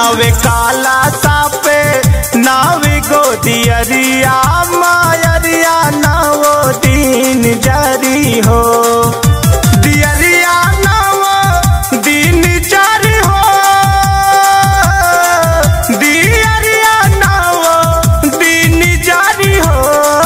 नावे काला सापे नावे गोदियरिया मायरिया नावो दिन जारी हो दियरिया नावो दिन जारी हो दियरिया नावो दिन जारी हो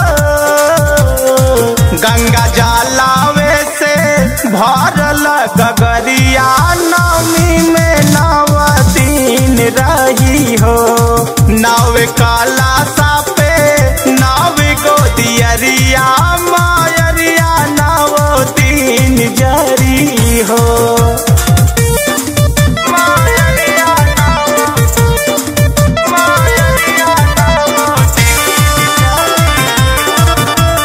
गंगा जलावे से भरल गगरिया नमी में नव दिन रही हो नाव काला सापे नाव गोदियरिया मायरिया नव दिन जरी हो मायरिया नाव, मायरिया नाव दिन जरी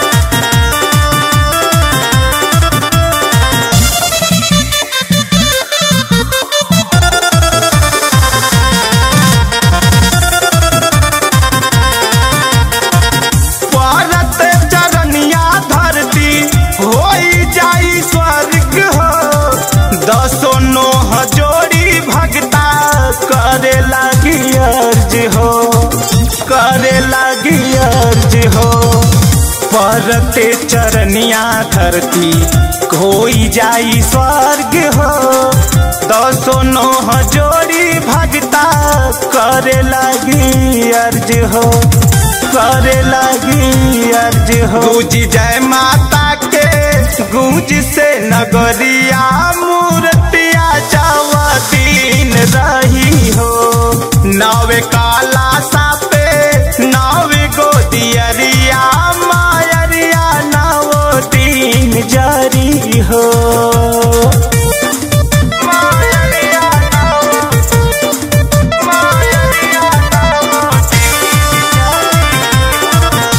परत चरनिया धरती होई जाई स्वर्ग हो दसो नोह जोड़ी भगता करे लगी अर्ज हो करे लगी अर्ज हो परते चरनिया धरती होई जाई स्वर्ग हो दसो नोह जोड़ी भगता करे लगी अर्ज हो करे लगी अर्ज हो गूंज जय माता के गूंज से नगरिया मूर्तिया दिन रही हो नवे काला सापे नवे गोदियरिया मायरिया नवो दिन जारी हो मायरिया नवो, मायरिया नवो दिन जारी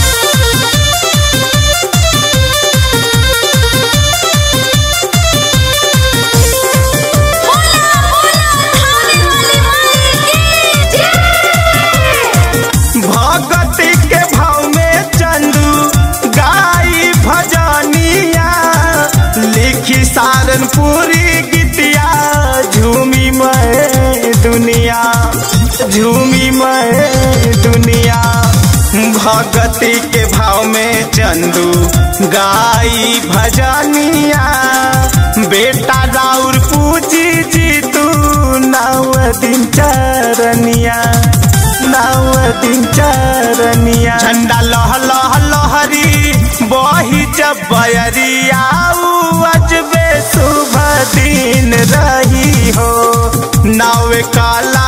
बोला बोला खाने वाली माई की जय भगति के भाव में चंदू गाई भजनिया लिखी सारनपुरी गीतिया झूमी मैं दुनिया झूमी मैं दुनिया भगति के भाव में चंदू गाई भजनिया बेटा राउर पूजी जी तू नव दिन चरनिया नव दिन चरनिया झंडा लह लह लहरी बही जब बयरिया उ अजबे शुभ दिन रही हो नाव काला